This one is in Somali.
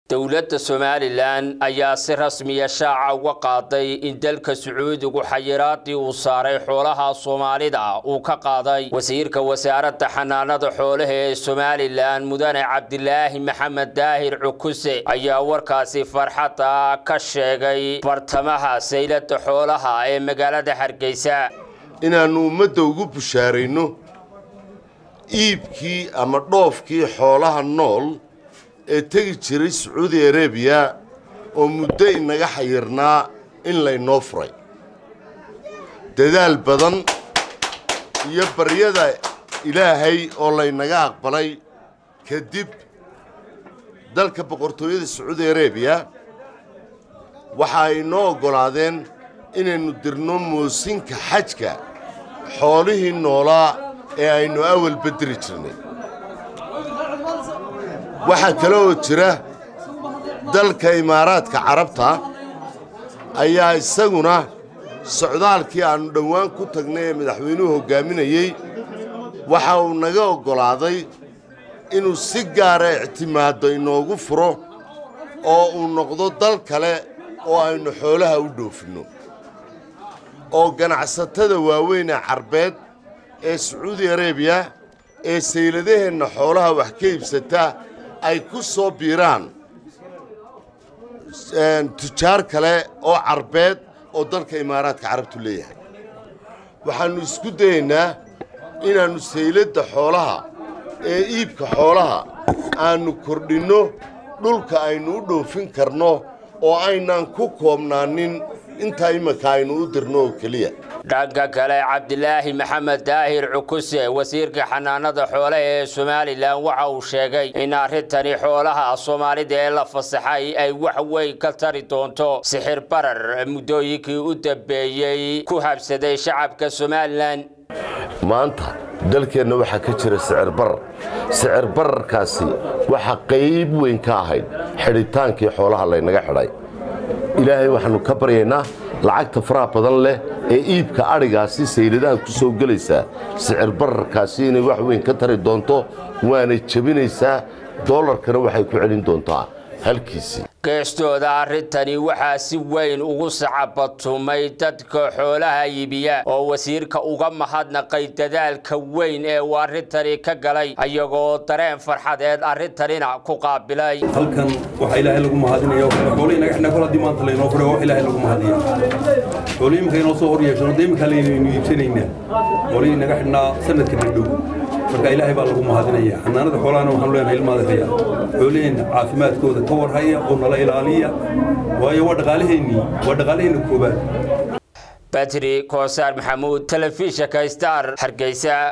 dowladda somalilan ayaa si rasmiya shaaca uga qaaday in dalka sacuudigu xayiraadii uu saaray xoolaha soomaalida uu ka qaaday wasiirka wasaaradda xanaanada xoolaha ee somalilan mudane cabdilaahi maxamed daahir cukuse ayaa warkaasi farxadda ka sheegay bartamaha saylada xoolaha ee magaalada hargeysa inaannu ummadda ugu bushaarayno iibkii ama dhoofkii xoolaha nool ee tegi jiray sacuudi arabiya oo muddo inaga xayirnaa in laynoo furay dadaal badan iyo baryada ilaahay oo laynaga aqbalay kadib dalka boqortooyada sacuudi arabiya waxa ay noo oggolaadeen inaynu dirno moosinka xajka xoolihii noolaa ee aynu awal bedeli jirnay waxaa kale oo jira dalka imaaraadka carabta ayaa isaguna socdaalkii aannu dhowaan ku tagnay ee madaxweynuhu hoggaaminayey waxa uu naga oggolaaday inuu si gaara ictimaaddo inoogu furo oo uu noqdo dal kale oo aynu xoolaha u dhoofinno oo ganacsatada waaweyn ee carbeed ee sacuudi arabiya ee sayladaheenna xoolaha wax ka iibsata ay ku soo biiraan tujaar kale oo carbeed oo dalka imaaraadka carabtu leeyahay waxaannu isku dayaynaa inaannu sayladda xoolaha ee iibka xoolaha aannu kordhinno dhulka aynu u dhoofin karno oo aynaan ku koobnaanin intaa imanka aynu u dirno oo keliya dhanka kale cabdilaahi maxamed daahir cukuse wasiirka xanaanada xoolaha ee somalilan waxa uu sheegay in arrintani xoolaha soomaalida ee la fasaxay ay wax weyn ka tari doonto sixir barar muddooyinkii u dambeeyey ku habsaday shacabka somalilan maanta dalkeenna waxaa ka jira sicir barar sicir bararkaasi waxaa qayb weyn ka ahayd xidhitaankii xoolaha laynaga xidhay ilaahay waxaannu ka baryaynaa lacagta faraha badan leh ee iibka adhigaasi sayladaha ku soo gelaysaa sicir bararkaasi inay wax weyn ka tari doonto waanay jebinaysaa doolarkana waxay ku celin doontaa halkiisii geestooda arrintani waxaa si weyn ugu sacabatumay dadka xoolaha iibiya oo wasiirka uga mahadnaqay dadaalka weyn ee uu arrintani ka galay ayagoo dareen farxadeed arrintanina ku qaabilay halkan waxaa ilaahay lagu mahadinaya xoolo inaga xidhnaa kol haddii maanta laynoo furo wax ilaahay lagu mahadiya xoolo iminka inoo soo hor yeeshano dee iminkaa laynaynu iibsanaynaa xoolihii inaga xidhnaa sanadka dhadhow marka ilaahay baa lagu mahadinaya xanaanada xoolahana waxaanu leenahay ilmaadahaya xoolaheenna caafimaadkooda ka warhaya oo nala ilaaliya waayo waa dhaqaalaheennii waa dhaqaalaheenna koobaad batri koosaar maxamuud telefishinka star hargeysa